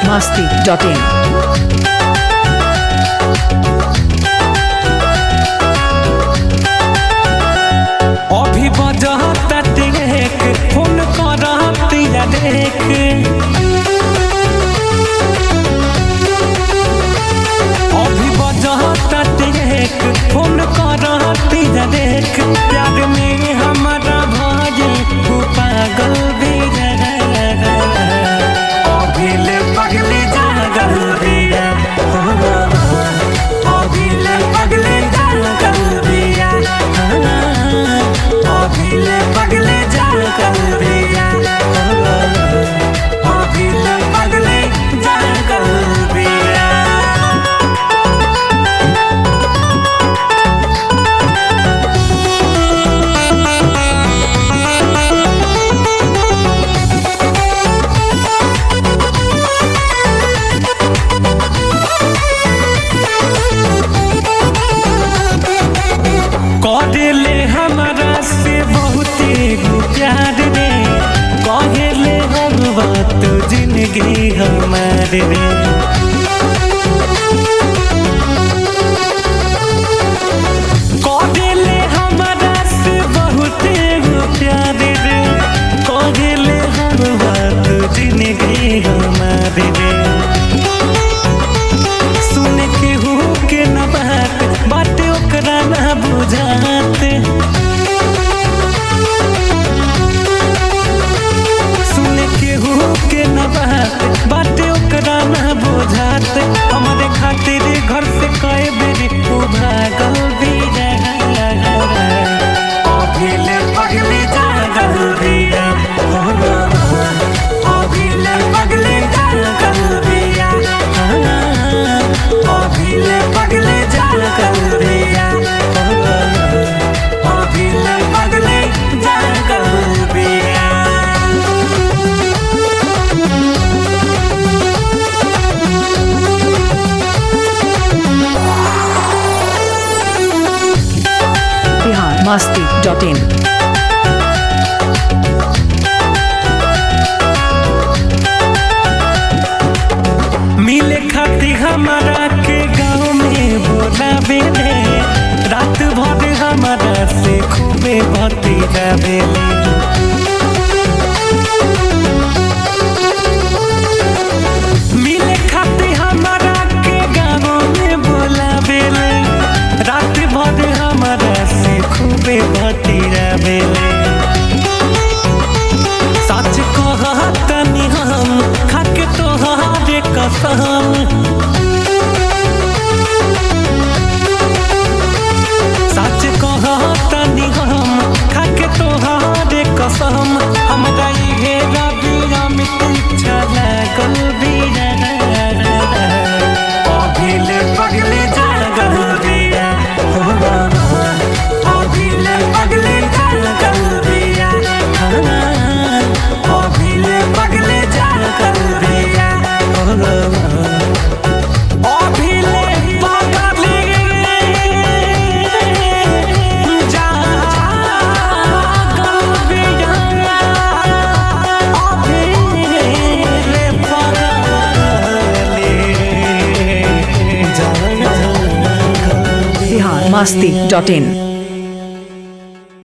masti.in. अभी बजता take phone करती देख अभी बजता टेक फोन करती देख प्यार में हमारा भाई तू पागल भी अभी ले पगली जागल भी अभी ले पगली जागल भी अभिले पगले जाल कर दिया अभिले पगले जाल कर दिया कहले हमारा से बहुते गो प्यार रे कहले हम बात जिंदगी हमारे रे कहले हमारा से बहुते गो प्यार रे कहले हम बात जिंदगी हमारे रे सुन के हो के न बात बात ओकरा न बुझाते सुन के हो के न बात बात ओकरा न बुझाते हमारे खातिर घर से कई बेरी तू भागल भी अभिले पगली जागल बिया अभिले पगली जागल बिया अभिले पगले जाल कर दिया अभिले पगले जाल कर दिया Bihar masti.in. मिले खाती हमारा के गाँव में बोलावे ले रात भर हमारा से खूबे भती जावे मिले खाती हमारा के गाँव में बोलावे ले रात भर हमारा से खूबे भती जावे सच कहतनी हम खाके तोहारे कसम सच कहतनी हम खाके तोहारे कसम हमरा इहे रबिया में इच्छा लागल भी अभिले पगले जागल बिया अभिले पगले जागल बिया अभिले पगले जागल बिया अभिले पगले जागल बिया अभिले पगले जागल Bihar masti.in.